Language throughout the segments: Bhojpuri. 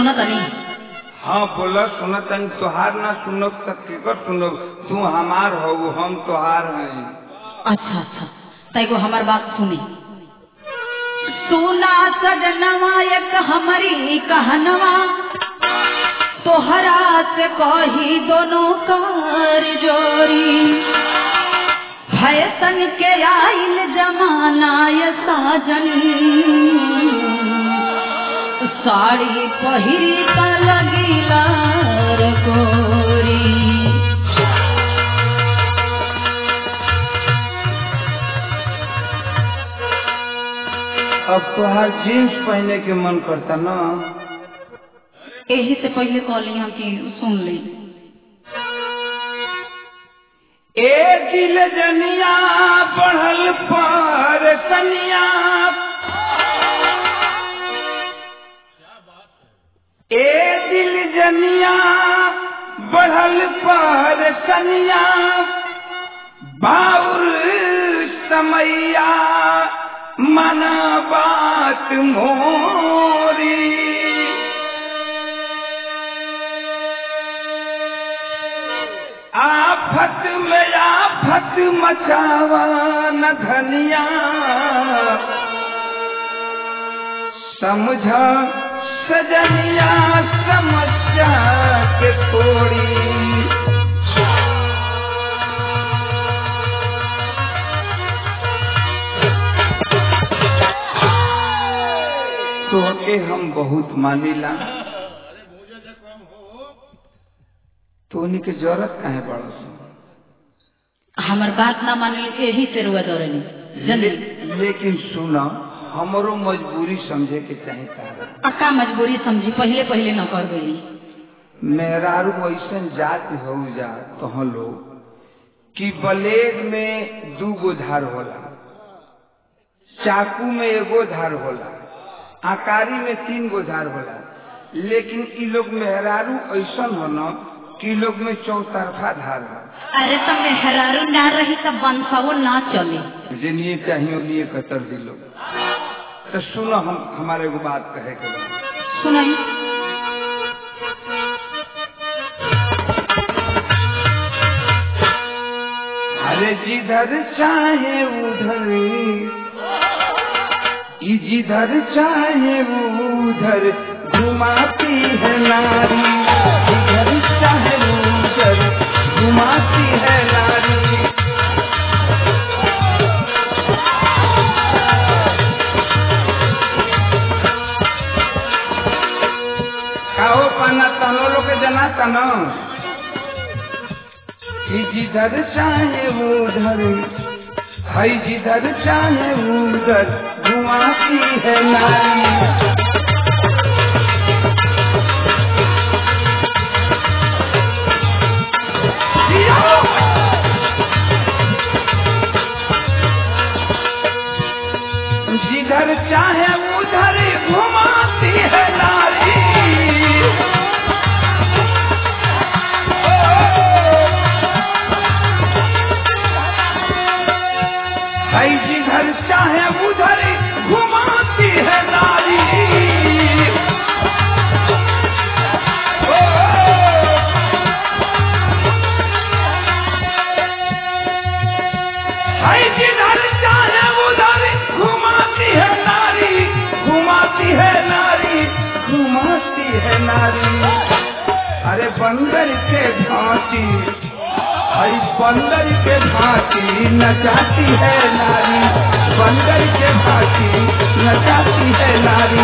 सुना तनी हाँ बोला सुनत तनी तोहार ना सुनब त केकर सुनब तू हमार हो हम तोहार हैं अच्छा अच्छा तैको हमार बात सुनी सुना सजनवा एक हमारी कहनवा तोहरा से कही दोनों कार जोरी फैशन के आइल जमाना ये साजन साड़ी पहिरी का लगिला रे गोरी अब तोहार जीन्स पहने के मन करता ना यही से पहले कहली हम कि सुन ली ए दिल जनिया बढ़ल पर सनिया ए दिल जनिया बढ़ल पर सनिया बाउर समैया मना बात मोरी आफत में आफत मचावा न धनिया समझा सजनिया समस्या के थोड़ी तो के हम बहुत मानिला तो उन्हीं के जरूरत काहे पड़ो हमार बात ना माने यही से रुआ दौड़नी जल्दी ले, लेकिन सुना हमरो मजबूरी समझे के चाहे तारा अक्का मजबूरी समझी पहले पहले न कर गई मेहरारू ऐसा जाति हो जा तो लोग कि ब्लेड में दू गो धार होला चाकू में एगो धार होला आकारी में तीन गो धार होला लेकिन इ लोग मेहरारू ऐसा हो न कि इ लोग में चौतरफा धार हो अरे तो मेहरारू ना रही तो बंसवो ना चले जे लिए चाहिए लिए कतर दिलो तो सुनो हम हमारे एगो बात कहे के बा। सुनाई अरे जिधर चाहे उधर ई जिधर चाहे उधर घुमाती है नारी जिधर चाहे उधर घुमाती है नारी खाओ पाना तनो लोग के जना तनो कि जिधर चाहे उधर है जिधर चाहे उधर घुमाती है नारी जिधर चाहे उधर घुमाती है नारी है जिधर चाहे उधर घुमाती है नारी ओ, है जिधर चाहे उधर घुमाती है नारी घुमाती है नारी घुमाती है नारी अरे बंदर के भांति हई बंदर के भांति नचाती है नारी बंदर के भांति नचाती है नारी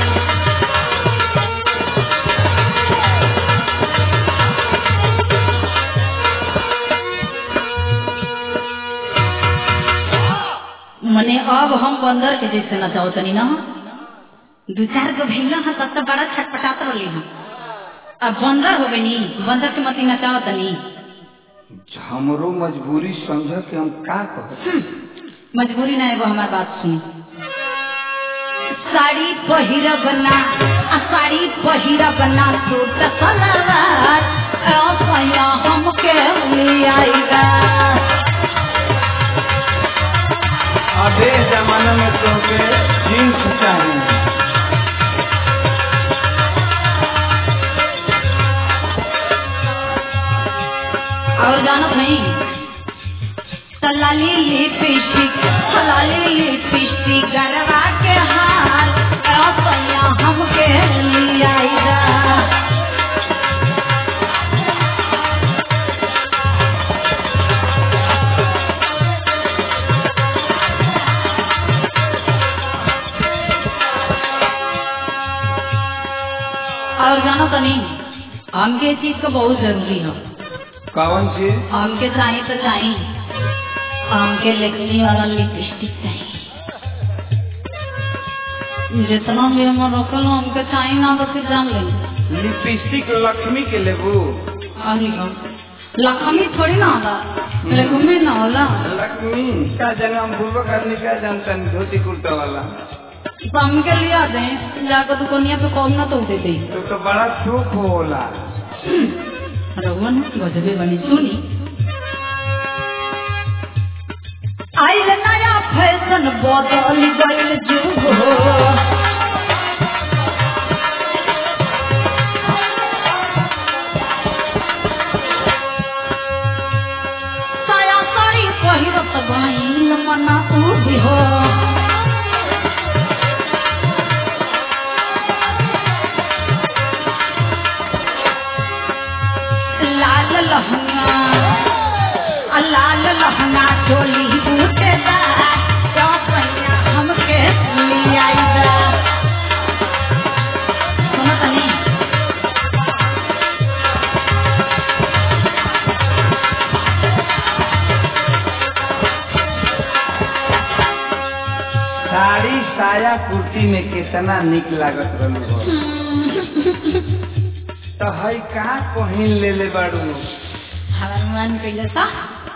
मने अब हम बंदर के जैसे नचाओ तनी ना दू चार गो भैया हा तब तो बड़ा छटपटात रही हम अब बंदर हो गई बंदर के मती नचाओ तनी हमरो मजबूरी समझ के हम का कह मजबूरी ना एगो हमार बात सुनी साड़ी पहिरब ना आ साड़ी पहिरब ना सूट सलवार ए सैया हमके ले आएगा अबे जमाना में तो के जींस चाहिए लाली लिपस्टिक लाली लिपस्टिक गरबा के हार अपया हमके लियाइदा और जानो तो नहीं हमके इस चीज का बहुत जरूरी है कौन चीज हमके चाहिए तो चाहिए हमके लेक्सी वाला लिपस्टिक चाहिए जितना भी हम रखल हो, हमके चाहिए ना तो फिर जान ले लिपस्टिक लक्ष्मी के लेबू अरे हम लक्ष्मी थोड़ी ना होला लक्ष्मी ना होला लक्ष्मी का जाने हम पूर्वक आदमी क्या जानता है धोती कुर्ता वाला तो हमके लिया दे जाकर दुकानिया पे कौन ना तो दे दे तो तो बड़ा सुख होला रघुवन गजबे बनी सुनी आइल नया फैशन बदल गइल जुग हो साया साड़ी पहिरत गइल मना उभी हो लाल लहंगा आ लाल लहंगा चोली बूटेदार चौपैया हमके लियाइदा सुनो तनी साड़ी साया कुर्ती में कितना निक लागत रहलू हो तो हई का पहिन ले ले बाड़ू हनुमान कइले सा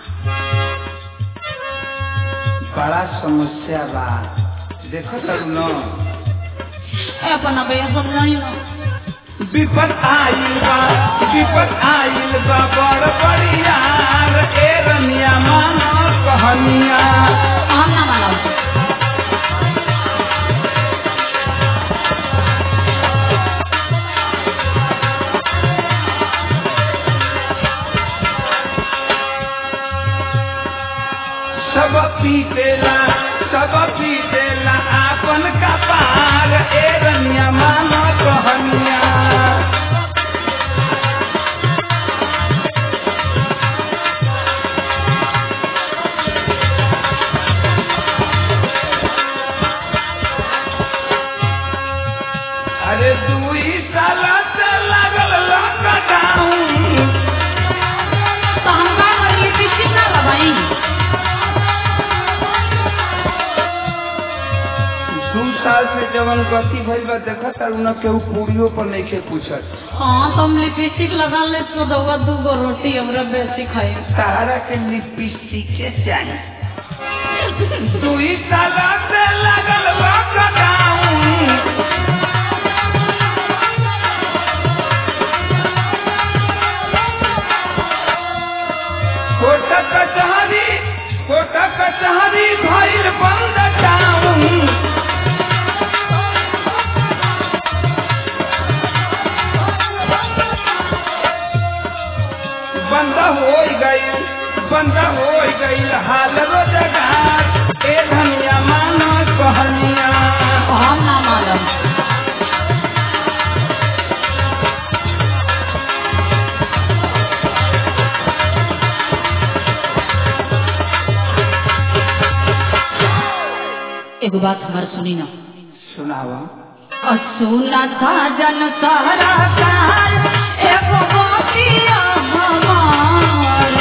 बड़ा समस्या बा देखो तरू न ए अपन भैया सब नहीं ना विपद आइल बा विपद आइल बा बड़ बड़ियार ए रनिया मानो कहनिया हम ना मानो सब पीतेला सब पीतेला आपन कपार ए रनिया मानो कहनिया अरे दुई साल से लागल लॉकडाउन तो हम का करी लिपस्टिक ना लगाई दू साल से जवन गति भइल बा देखत तारू न केहू पूरियो पर नइखे पूछत हाँ तो हम लिपस्टिक लगा ले तो दवा दू गो रोटी हमरा बेसी खाई सहारा के लिपस्टिक के चाहिए दुई साल से लागल लॉकडाउन कोटा कचहरी कोटा कचहरी भइल बंद टाउन बंद हो गई बंद हो गई हाल रोजगार ए धनिया मानो कहनिया हम ना मालूम एगो बात हमार सुनी ना सुनावा सुना था जन सहरा काल एगो बातिया हमार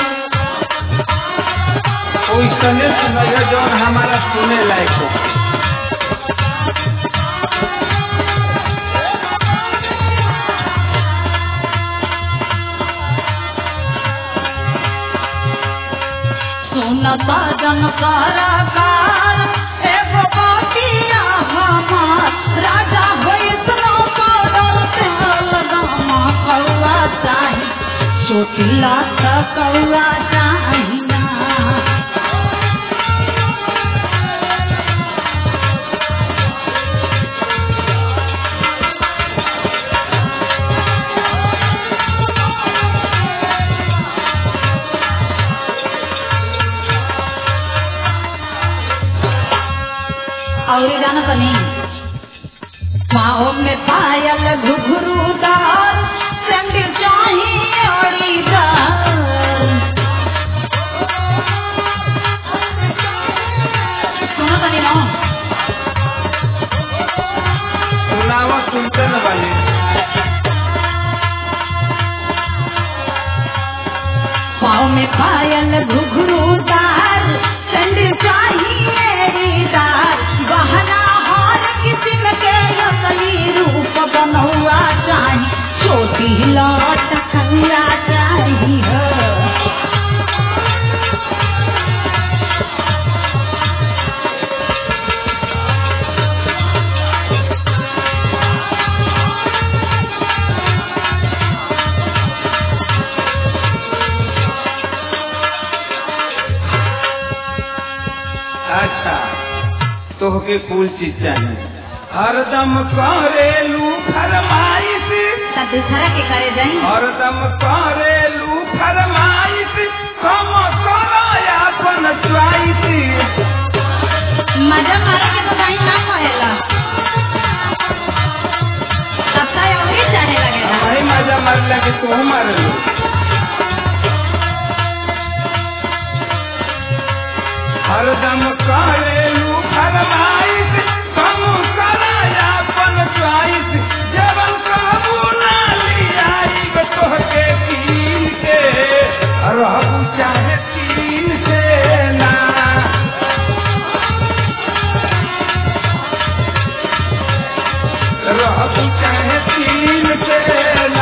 ओइसने सुनैया जौन हमारा सुने लायक हो सुनता जन सहरा काल एगो बातिया हमार राजा वैष्णो पागल तेल गामा कौआ चाही चोटिला त कौआ चाही ना और जाना तनी पाँव में पायल घुघरूदार सैंडल चाहिए औरीदार सुनो तनी ना सुनावा सुनते न बानी पाँव में पायल घुघरूदार सैंडल चाहिए रीदार गहना हार किस्म के असली रूप बनौआ चाहिए छोटी लौट खंगा चाहिए अच्छा तोहके कुल चीज चाहिए हरदम करेलू फरमाइश त दूसरा के करे जाई हरदम करेलू फरमाइश कम करो अपन च्वाइस मजा मारे के तो कहीं ना कहेला तब तो और चाहे लगेगा हमारे मजा मार लगे तू मर लो हरदम करेलू फरमाइश कम करो अपन च्वाइस जबन कहबू ना लियाई तोहके कीन के रहबू चाहे तीन से ना रहबू चाहे तीन से ना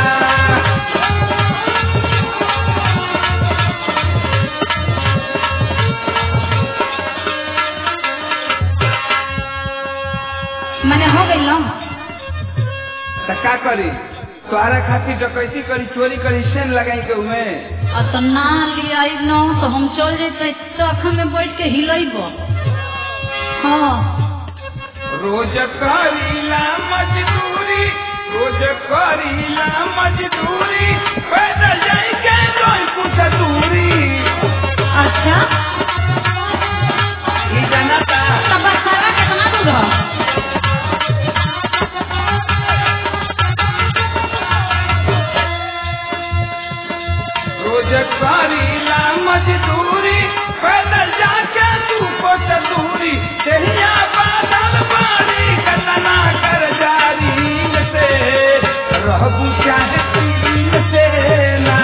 मने हो गई ना तो का करी तोहरा खातिर डकैती करी चोरी करी सेन लगाई के उमे और तो ना ले आई ना तो हम चल जेते तो में बैठ के हिलैब हाँ रोज करीला मजदूरी रोज करीला मजदूरी पैदल जाई के कोई कुछ दूरी अच्छा ई जनता तब सारा कितना दूर है रोज करीला मजदूरी पैदल जाके तू कुछ दूरी तेरिया बादल बारी कतना कर जारी से रहबू चाहे तीन से ना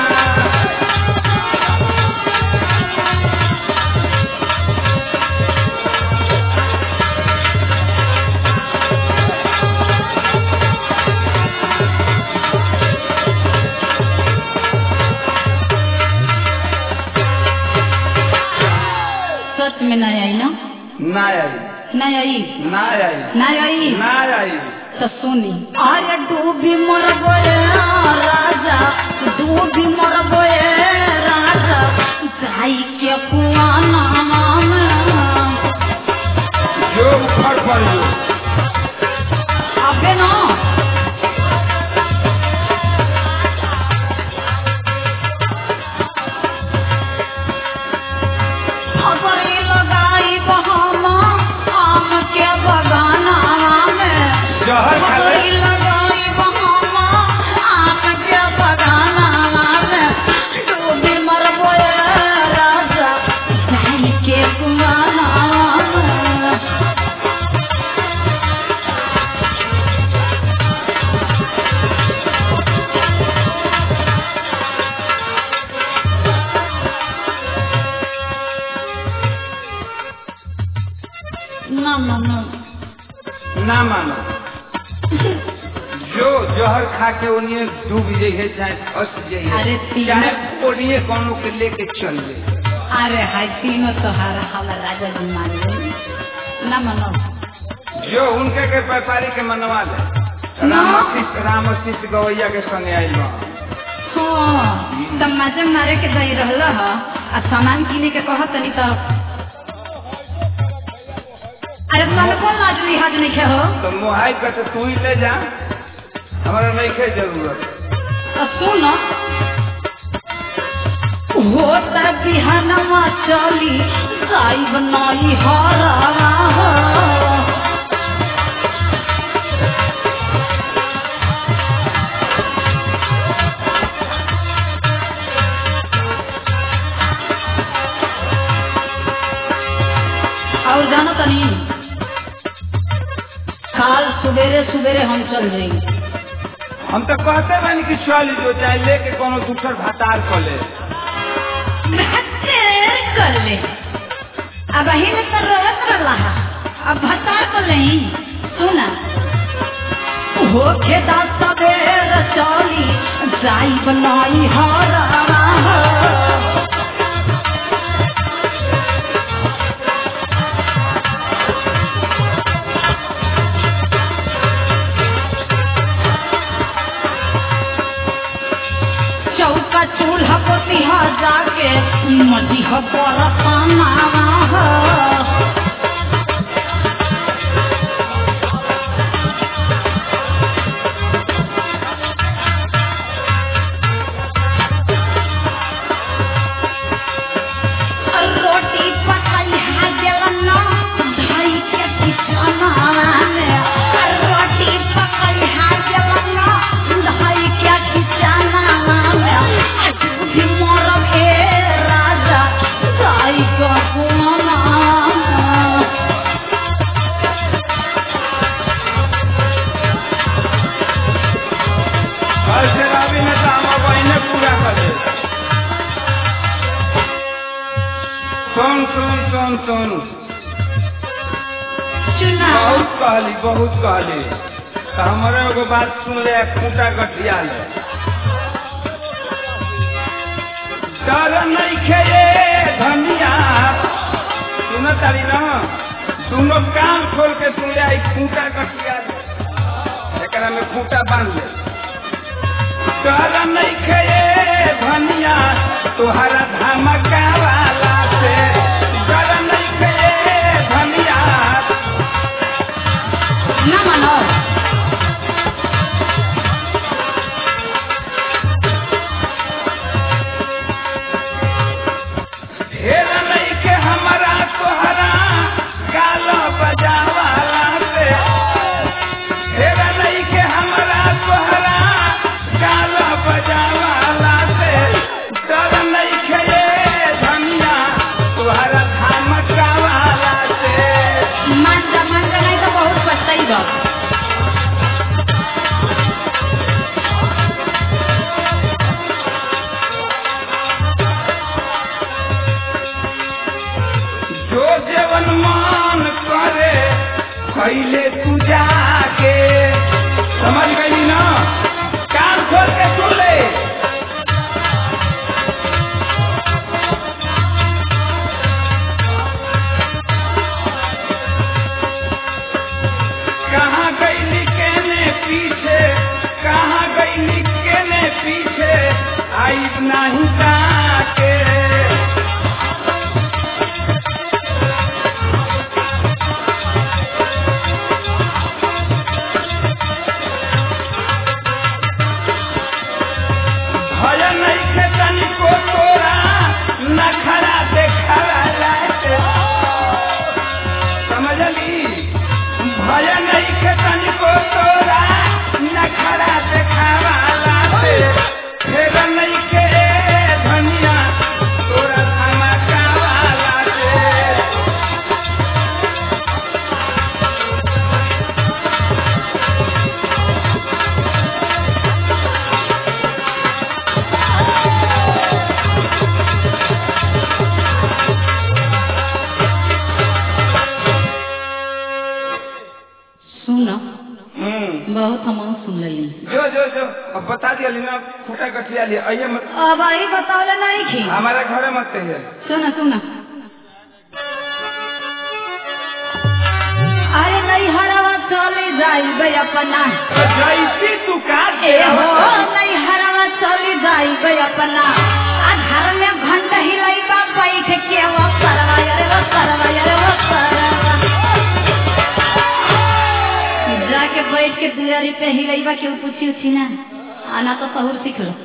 सच में नहीं आई ना ना आई नहीं आई ना आई नहीं आई ना आई तो सुनी अरे डूबी मर गए राजा डूबी मर गए राजा गाई के कुआना में जो उखड़ पड़ी अबे ना खबरी लगाई बहाना आम के बगाना में जहर खा ले। खबरी लगाई बहाना आम के बगाना में डूबी मर गए राजा गाई के कुआना में ना ना ना ना मानो जो जहर खा के ओनिए डूब जाइए चाहे फंस अरे जाइए तीन- चाहे ओनिए कोनो के लेके चल जाइए अरे हाय तीनों तोहार हमारा राजा जी मान ले ना मनो जो उनके के व्यापारी के मनवा ले ना। रामशीष रामशीष गवैया के संगे आइल बा हाँ तब मजे मारे के दही रहल ह आ सामान किने के कहत तनी तो अरे तुम कौन लाज लिहाज नहीं खे हो तो मुहाई कर तो तू ही ले जा हमारा नहीं के जरूरत तो सुन होता बिहानवा चली गाई बनाई हरा हो सुबेरे सुबेरे हम चल जाएंगे हम तो कहते बानी कि चल जो चाहे लेके कोनो दूसर भातार कर ले भत्तेर कर ले अब अही में तो रोत रहा अब भत्तार कर ले सुना हो खेदा सबेर चली जाई बनाई हरा चौका चूल्हा पोतिहा जाके मटी ह बरसाना रोटी पकाई हा गेलना धाई के किचना में रोटी पकाई हा गेलना धाई के किचना में भी मरब हे राजा धाई का कोना और फिर अभी न तो हम बहने पूरा कर दे सुन सुन सुन सुन चुना बहुत कहली बहुत कहली तो हमारे एगो बात सुन ले खूंटा गठिया ले डर नहीं खेले धनिया सुन तारी ना दोनों कान खोल के सुन ले आई खूंटा गठिया ले एकरा में खूंटा बांध ले डर नहीं खेले धनिया तुहरा धमका वाला से डर नहीं खेले धनिया ना मानो ढेर नहीं के हमारा तोहरा गाल बजावाला से ढेर नहीं के हमारा तोहरा गाल बजावाला से डर नहीं के ये धनिया तोहरा धमकावाला से मांजा मांजा नहीं तो बहुत पछताई बा जो जेवन मान करे पहले तू जाके समझ गई ना कान खोल के सुन ले कहाँ गई केने पीछे कहाँ गई केने पीछे आई नहीं ताके भय नहीं के तनिको तोरा नखरा देखला लागे समझली भय नहीं के तनिको तोरा नखरा देखावा लागे फेर नहीं के धनिया तोरा धमकावा लागे सुन हम्म बहुत हम सुन लेली जो जो जो अब बता दिया लीना फूटा गठिया लिया आइए मत अब आई बतावले नहीं थी हमारे घरे मत कहिए सुना सुना अरे नहीं हरावा चले जाइबे अपना तो जैसी तू काट ए हो नहीं हरावा चले जाइबे अपना आ घर में घंटा हिलाइबा बैठ के वो करवा अरे वो करवा अरे वो करवा जाके बैठ के दुआरी पे हिलाइबा के पूछी उछी ना आना तो सहूर सीख लो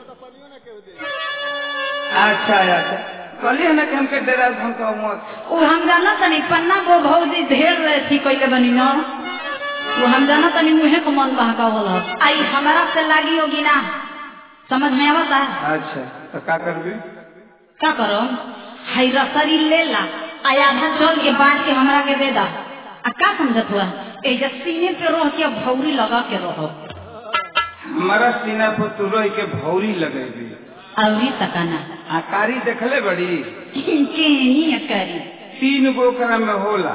अच्छा अच्छा कहलिए ना कि हमके डेरा हम का मत वो हम जाना तनी पन्ना वो भौजी ढेर थी कोई बनी न वो हम जाना तनी मुहे को मन बहका होला आई हमारा से लागी होगी ना समझ में आवता अच्छा तो का करबी क्या करो हाई रसरी ले ला आ आधा चल के बांट के हमरा के दे दा आ का समझत हुआ ए जे सीने पे रह के भौरी लगा के रहो हमारा सीना पर तू रह के भौरी लगेगी अवरी सकाना आकारी देखले बड़ी केनी अकारी तीन गो ओकरा में होला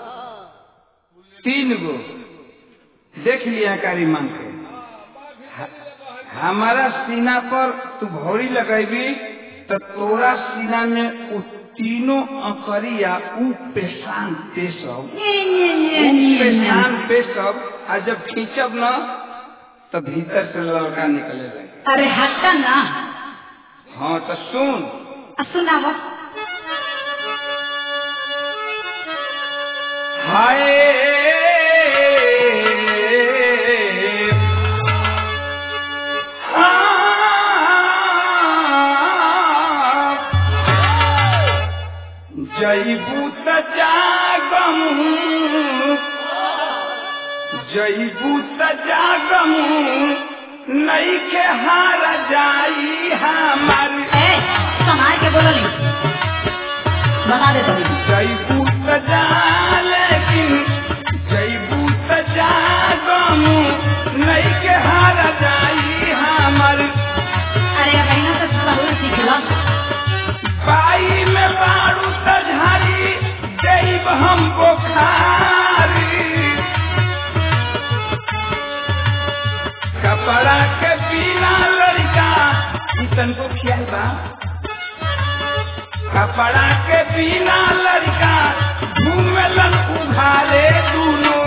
तीन गो देख लिया कारी मांग के ह- हमारा सीना पर तू भौरी लगेबी तो तोरा सीना में उ तीनों अकरिया ऊ पेशान पेशब ये ये ये ऊ ये पेशान पेशब आ जब खींचब न तो भीतर से लड़का निकले लगे अरे हटा ना हाँ तो सुन आ सुनाव हाय जईबू त जागम जईबू त जागम नई के हार जाई हमारी ए समार के बोलली बता दे तभी जईबू त जा लेकिन जईबू त जागम नई के हार जाई हमारी अरे अब बहना से सहूर सीखला बाई में बारू त झारी जईब हम बुखारी कपड़ा के बिना लड़का इतन को ख्याल बा कपड़ा के बिना लड़का घूमेलन उघारे दूनो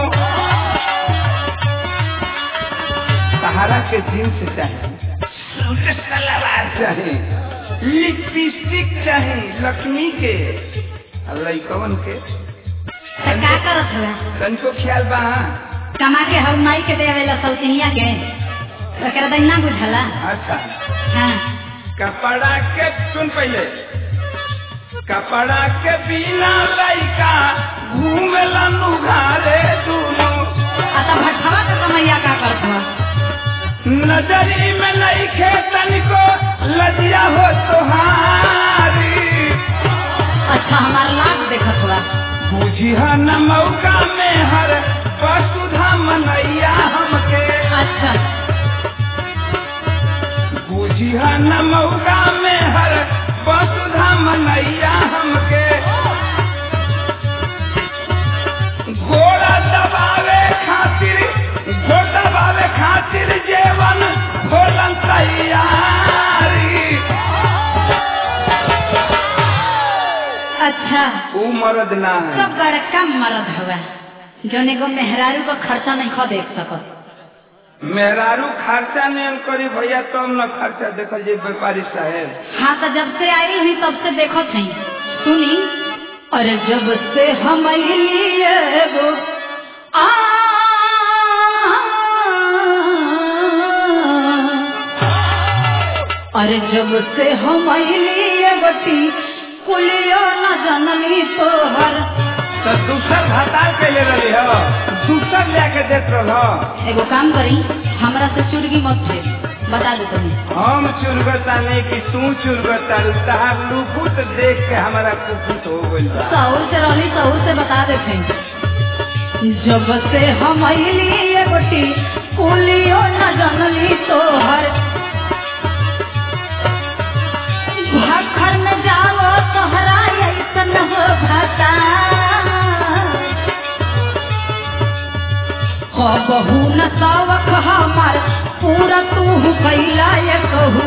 सहारा के जींस चाहिए सूट सलवार चाहिए लिपस्टिक चाहिए लक्ष्मी के और लइकवन के तो का करत हुआ तनको ख्याल बा हाँ? कमा के हम माई के देवेला सौतिनिया के ओकरा दिन ना बुझला अच्छा हाँ कपड़ा के सुन पहले कपड़ा के बिना लइका घूमेलन उघारे दूनो आ तो भटवा के समैया का करत हुआ नजरी में नहीं खेतन को लजिया हो तुहारी अच्छा हमार लाभ देखत हुआ बुझिया न मौका में हर वसुधा मनैया हमके अच्छा बुझिया न मौका में हर वसुधा मनैया हमके घोड़ा दबावे खातिर घोड़ा दबावे खातिर जेवन भोलन तैयारी अच्छा ऊ मरद ना है सब बड़का मरद हुआ जौन एगो मेहरारू का खर्चा नहीं खो देख सकत मेहरारू खर्चा नहीं करी भैया तब न खर्चा देखल जे व्यापारी साहेब हाँ तो जब से आई हुई तब से देखो थी सुनी अरे जब से हम लिए एगो आ अरे जब से हम लिए बटी कुलियो न जनली तोहर तो दूसर हटा के ले रही हो दूसर लेके देत रह एगो काम करी हमरा से चुरगी मत छे बता दे तुम्हें हम चुरगता नहीं कि तू चुरगता तहार लुकुत देख के हमारा कुकुत हो गइल बा सौर से रहली सौर से बता देते जब से हम लिए बटी कुलियो न जनली तोहर घर में जाओ तोहरा ऐसन हो भाता बहू न सावक हमार पूरा तू कैला ये कहू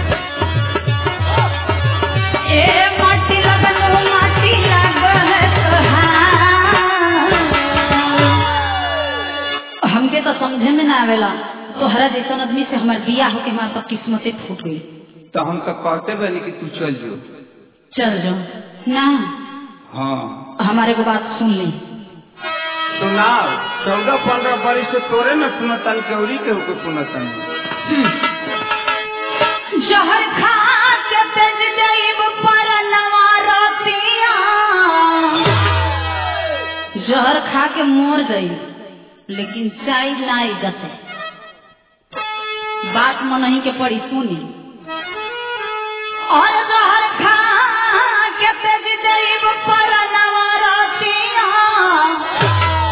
ए माटी लगन माटी लागल तोहार। हमके तो समझे में ना आवेला तोहरा जैसन आदमी से हमार बिया होके हमार तो किस्मते फूट गई तो हम तो कहते बनी कि तू चल जो चल जाओ ना हाँ हमारे को बात सुन ली सुनाओ चौदह पंद्रह बरिस से तोरे न सुनतन केवरी के होके सुनतन जहर खा के तेज जईब पर नवारतिया जहर खा के मोर गई लेकिन चाय लाई गते बात मनही के पड़ी सुनी और जहर खा के तेज जईब पर नवारतिया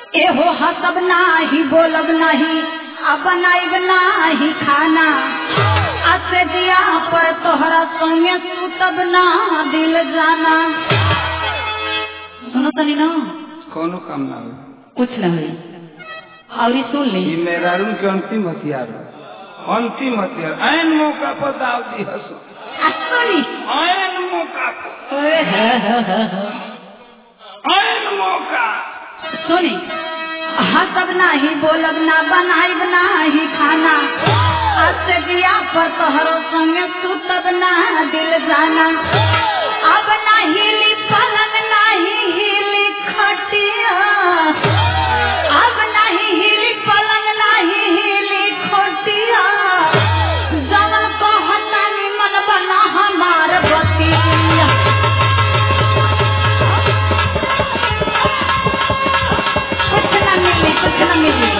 एहो हसब नाही बोलब नहीं अब बनाइब नाही खाना असे दिया पर तोहरा संगे सुतब ना दिल जाना सुनो तनी ना कोनो काम ना हो कुछ न हुई और ये सुन ली ये मेहरारून के अंतिम हथियार है अंतिम हथियार ऐन मौका पर दाव दी हसो असली ऐन मौका पर ऐन मौका सुनी हसब नाही बोलब ना बनाइब नाही खाना असे दिया पर तोहरो संगे सुतब ना दिल जाना अब ना हिली पलंग नाही हिली खटिया अब नहीं हिली पलंग नाही हिली खटिया जवन कहता निमन बना हमार बतिया कुछ न मिली कुछ न मिली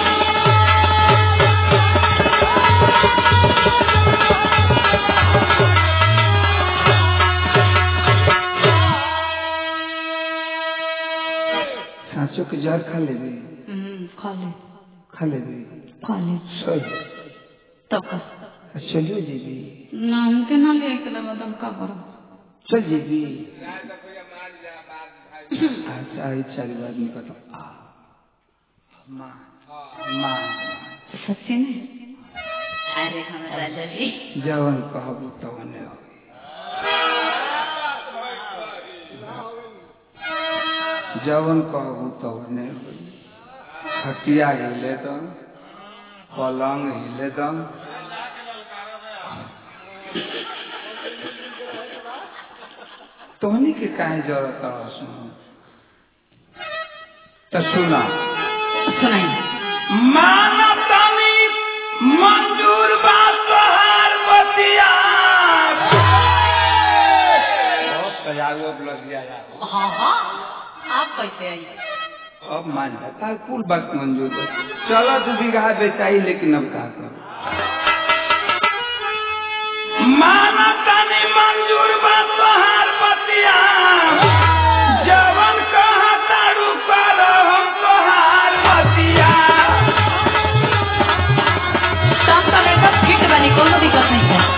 सांचो के जहर खा ले भी हम्म, खा ले खा ले भी खा ले सही तब का चलियो जीबी नाम के ना ले के लगा तुम का करो चल जीबी अच्छा आई चार बार निकल आ माँ माँ सच्ची में अरे हमारा राजा जी जवन कहबू तवने हो जवन कहबू तवने हो खटिया हिले दम पलंग हिले दम तोहनी के काहे जरूरत है सुनो तो सुना सुनाई मानवतानी मंजूर बात तोहार बतिया बहुत सजाओ अब लग गया यार हाँ हाँ आप कैसे आई अब मान जाता कुल बात मंजूर है चलो दू बीघा बेचाई लेकिन अब का कर मानवतानी मंजूर बात तोहार बतिया जवन कहा तारू कर हम तोहार बतिया सब सब एकदम फिट बनी कोनो दिक्कत नहीं है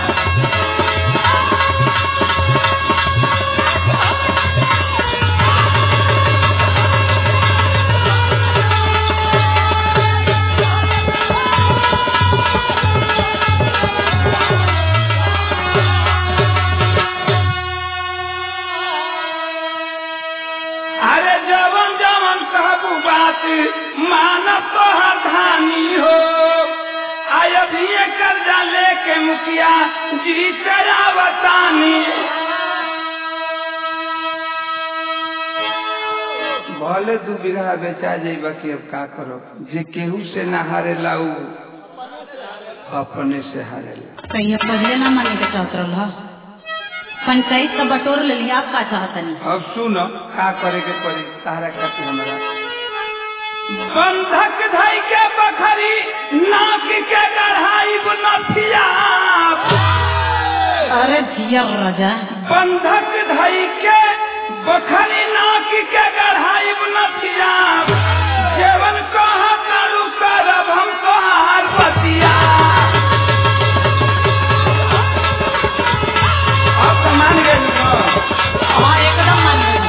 अरे जवन जवन कहबू बात मानव तोहर धानी हो आय अभी कर्जा लेके मुखिया जी तेरा बतानी भले दू बीघा बेचा जाइबा कि अब का करो जे केहू से ना हारे लाऊ अपने से हारेला तो ये पहले ना माने के चाहत रहा पंचायत का बटोर ले लिया आप का चाहता नहीं अब सुन का करे के पड़ी तारा खातिर हमरा बंधक धई के बखरी नाक के गढ़ाई नथिया अरे जिया राजा बंधक धई के बखरी नाक के गढ़ाई नथिया जेवन कहा करू करब हम तोहार बतिया अब तो मान गए हाँ एकदम मान गई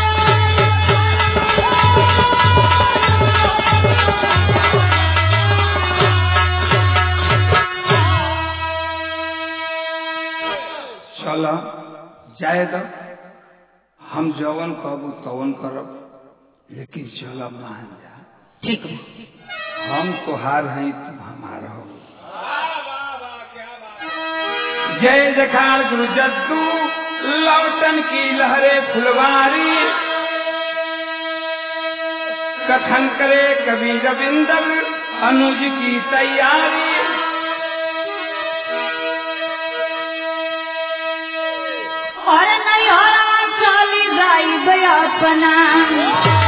चल जाए तो हम जवन कहबू तवन करब लेकिन चल मान जा ठीक बा हम तोहार हैं तू हमार हो जय जखार गुरु जद्दू लौटन की लहरे फुलवारी कथन करे कवि रविंदर अनुज की तैयारी और नहीं हो रहा चली जाई अपना